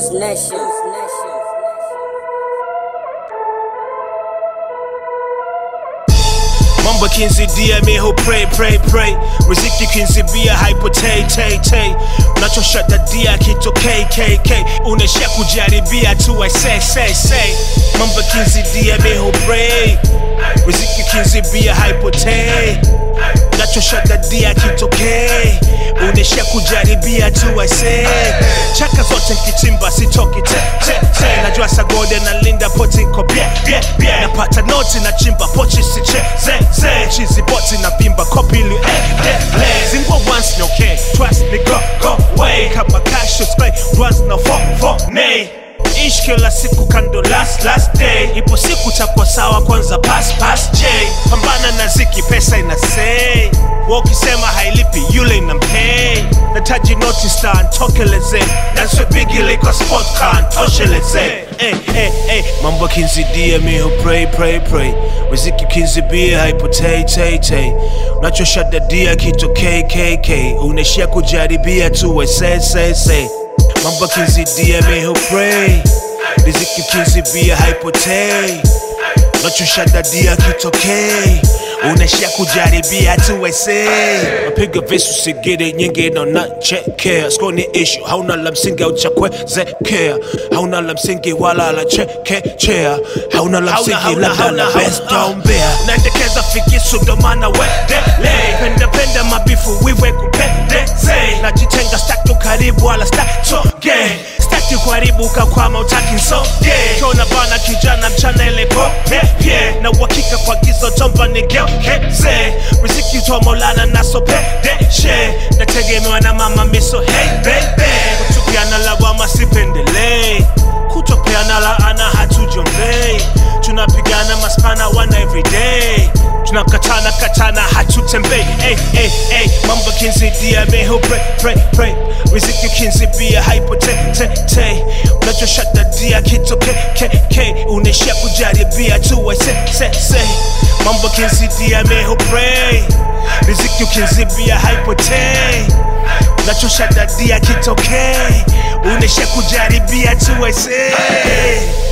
Juice Nation. Mambo kinzidia miho pray pray pray riziki kinzibia haipo tay tay tay unachosha dadia kito kkk unaishia kujaribia tu I say say say Mambo kinzidia miho pray riziki kinzibia haipo tay unachosha dadia kitokee unaishia kujaribia tu I say chaka zote nkichimba sitoki te te te najua sagode na linda poti nko bie bie bie napata noti na chimba pochi si che ze ze chizi poti na pimba kopili eh eh le zingwa once no okay twice ni go go way kama cash display once no fo fo nay ish kila siku kando last last day ipo siku takuwa sawa kwanza pass pass j pambana na ziki pesa ina say wakisema hailipi yule inampay nataji noti star ntokeleze nanswe bigile kwa sport car ntosheleze hey, hey, hey. mambo kinzidia miho pray pray pray riziki kinzibia haipotei tay tay unachosha dadia kito kkk unaishia kujaribia tu we say say say mambo kinzidia miho pray riziki kinzibia haipotei unachosha dadia kitokei unaishia kujaribia tu wese napiga visu sigiri nyingi nanachekea skoni ishu hauna la msingi au cha kwezekea hauna la msingi wala la chekechea hauna la msingi labda la bestombea naendekeza fikisu ndo maana wedele pendapenda mabifu wiwe kupendeze najitenga staki ukaribu wala statoge staki kuharibu kakwama utaki nsoge kiona bana kijana mchana ile pope na uhakika kwa gizo tomba nigeukeze riziki toa maulana nasopedeshe nategemewa na mama miso hey baby kutupiana lawama sipendelei kutopeana laana hatujombei tunapigana maspana wana everyday tunakatana katana hatutembei hey, hey, hey. mambo kinzidia meho pray, pray, pray. riziki kinzibia haipo te, te, te. unachoshadadia kito kkk unaishia kujaribia tu we se, se, se. mambo kinzidia meho pray riziki ukinzibia haipo te unachoshadadia kitokee unaishia kujaribia tu we say